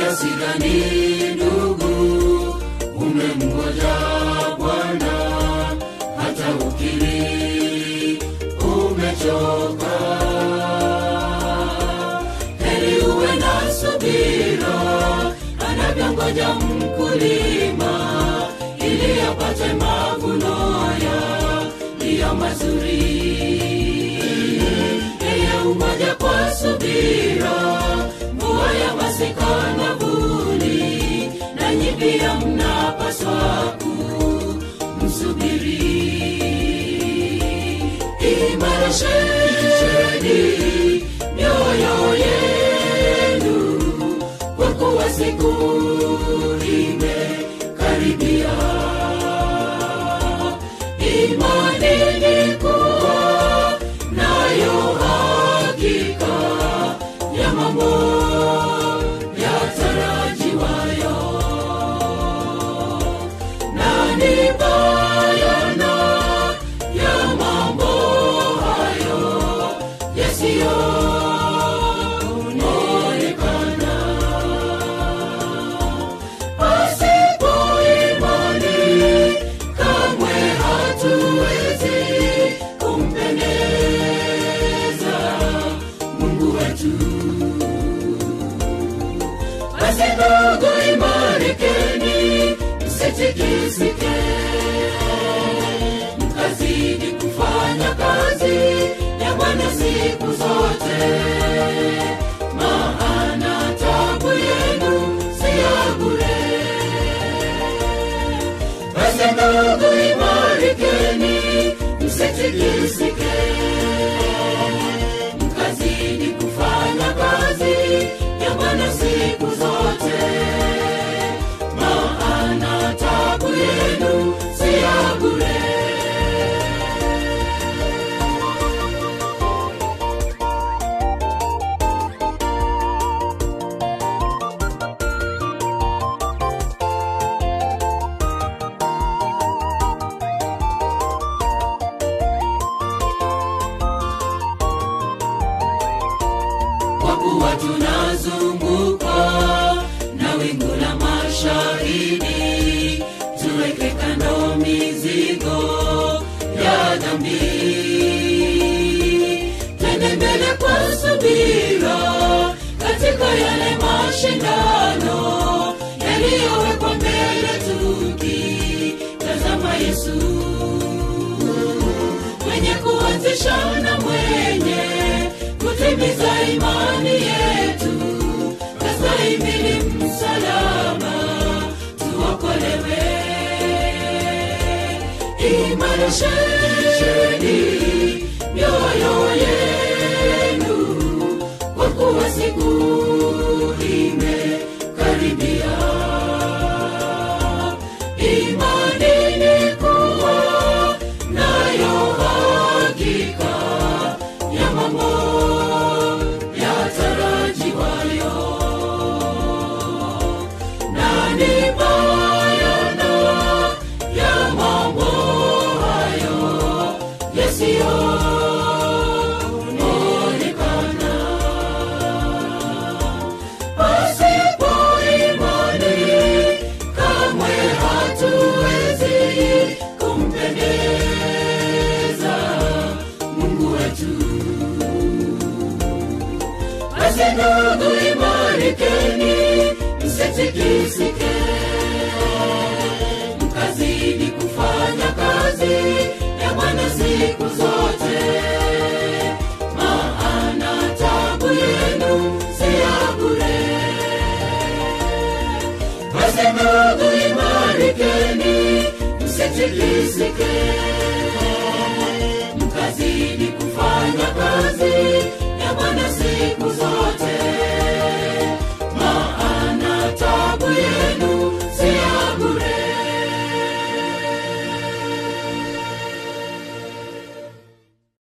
kiasi gani ndugu umemngoja bwana hata ukiri umechoka heri uwe na subira anavyongoja mkulima ili apate mavuno yaliyo mazuri yeye umoja kwa subira mvua ya masika na vuli nanyi pia mnapaswa kumsubiri imarisheni mioyo yenu kwa kuwa siku imekaribia imanini kuwa nayo hakika ya mambo yatarajiwayo na ni bayana ya mambo hayo yasiyoonekana pasipo imani kamwe hatuwezi kumpendeza mungu wetu basi ndugu imarikeni msitikisike mkazidi kufanya kazi ya bwana siku zote maana tabu yenu si ya bure basi ndugu imarikeni msitikisike mkazidi kufanya kazi ya bwana siku zote maana tabu yenu si ya bure kwa kuwa tunazungukwa na wingu la mashahidi tuweke kando mizigo ya dhambi tende mbele kwa subira katika yale mashindano yaliyowekwa mbele tukitazama yesu mwenye kuanzisha na mwenye kutimiza imani yetu kastahimili msalama tuokolewe imarisheni mioyo yenu kwa kuwa siku imekaribia imanini kuwa nayo hakika ya mambo yatarajiwayo na ni bayana ya mambo hayo yasiyoonekana pasipo imani kamwe hatuwezi kumpendeza mungu wetu basi ndugu imarikeni msitikisike mkazidi kufanya kazi ya bwana siku zote maana tabu yenu si ya bure basi ndugu imarikeni msitikisike